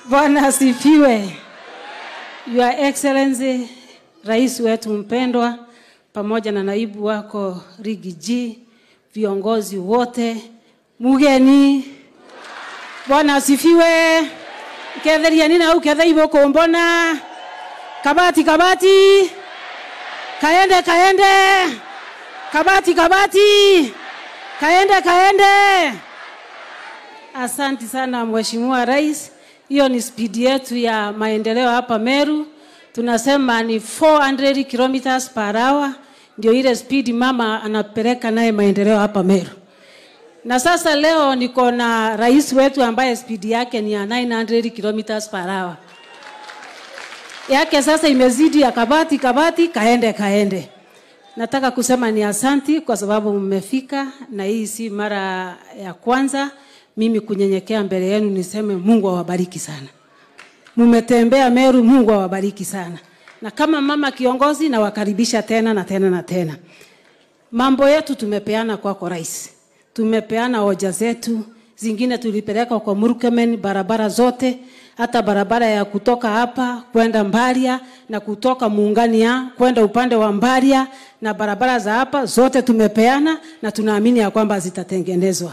Bwana asifiwe. Your Excellency, rais wetu mpendwa, pamoja na naibu wako Rigi G, viongozi wote, mugeni, Bwana asifiwe. Ketheria nina au kethe iboko mbona kabati kabati kaende kaende kabati kabati kaende kaende. Asanti sana Mheshimiwa Rais, hiyo ni spidi yetu ya maendeleo hapa Meru. Tunasema ni 400 kilometers per hour, ndio ile spidi mama anapeleka naye maendeleo hapa Meru. Na sasa leo niko na rais wetu ambaye spidi yake ni ya 900 kilometers per hour. Yake sasa imezidi ya kabati kabati, kaende kaende. Nataka kusema ni asanti kwa sababu mmefika, na hii si mara ya kwanza mimi kunyenyekea mbele yenu niseme Mungu awabariki sana. Mumetembea Meru, Mungu awabariki sana. Na kama mama kiongozi, nawakaribisha tena na tena na tena. Mambo yetu tumepeana kwako rais, tumepeana hoja zetu, zingine tulipeleka kwa Murkomen, barabara zote, hata barabara ya kutoka hapa kwenda Mbaria na kutoka Muungania kwenda upande wa Mbaria na barabara za hapa zote tumepeana, na tunaamini ya kwamba zitatengenezwa.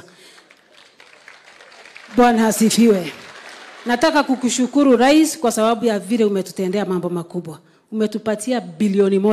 Bwana asifiwe. Nataka kukushukuru rais kwa sababu ya vile umetutendea mambo makubwa. Umetupatia bilioni moja